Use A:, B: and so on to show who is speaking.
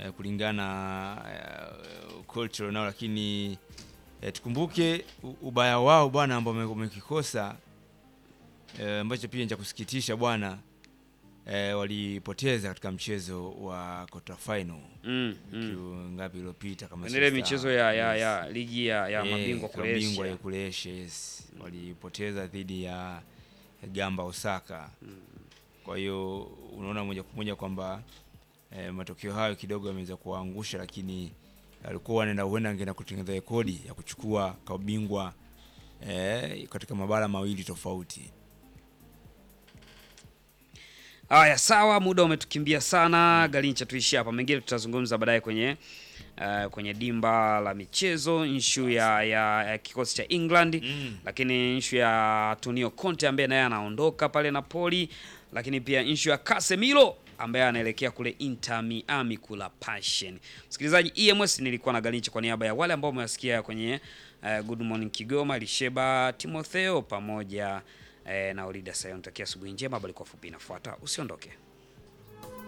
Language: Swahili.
A: eh, kulingana na eh, culture nao, lakini eh, tukumbuke u- ubaya wao bwana ambao wame- wamekikosa eh, ambacho pia ni cha kusikitisha bwana eh, walipoteza katika mchezo wa quarter final
B: Mm, mm.
A: mm. ngapi iliyopita kama
B: Kwenye ile
A: sasa-
B: michezo ya, ya,
A: yes.
B: ya ligi ya, ya
A: Eh,
B: mabingwa
A: klabu
B: kule
A: bingwa ya
B: Asia.
A: kule Asia, yes. Walipoteza dhidi ya Gamba Osaka. Kwa hiyo unaona moja kwa moja kwamba eh, matokeo hayo kidogo yameweza kuwaangusha, lakini alikuwa wanaenda huenda angeenda kutengeneza rekodi ya kuchukua klabu bingwa eh, katika mabara mawili tofauti.
B: Haya, sawa, muda umetukimbia sana. Galincha, tuishie hapa, mengine tutazungumza baadaye kwenye uh, kwenye dimba la michezo, nshu ya, ya, ya kikosi cha England
A: Mm.
B: lakini nshu ya Antonio Conte ambaye naye anaondoka pale Napoli, lakini pia nshu ya Casemiro ambaye anaelekea kule Inter Miami kula Passion. Msikilizaji, EMS nilikuwa na Galincha kwa niaba ya wale ambao wamewasikia kwenye uh, Good Morning Kigoma, Lisheba Timotheo pamoja eh, na Olida Sayon. Takia asubuhi njema, bali kwa fupi inafuata, usiondoke.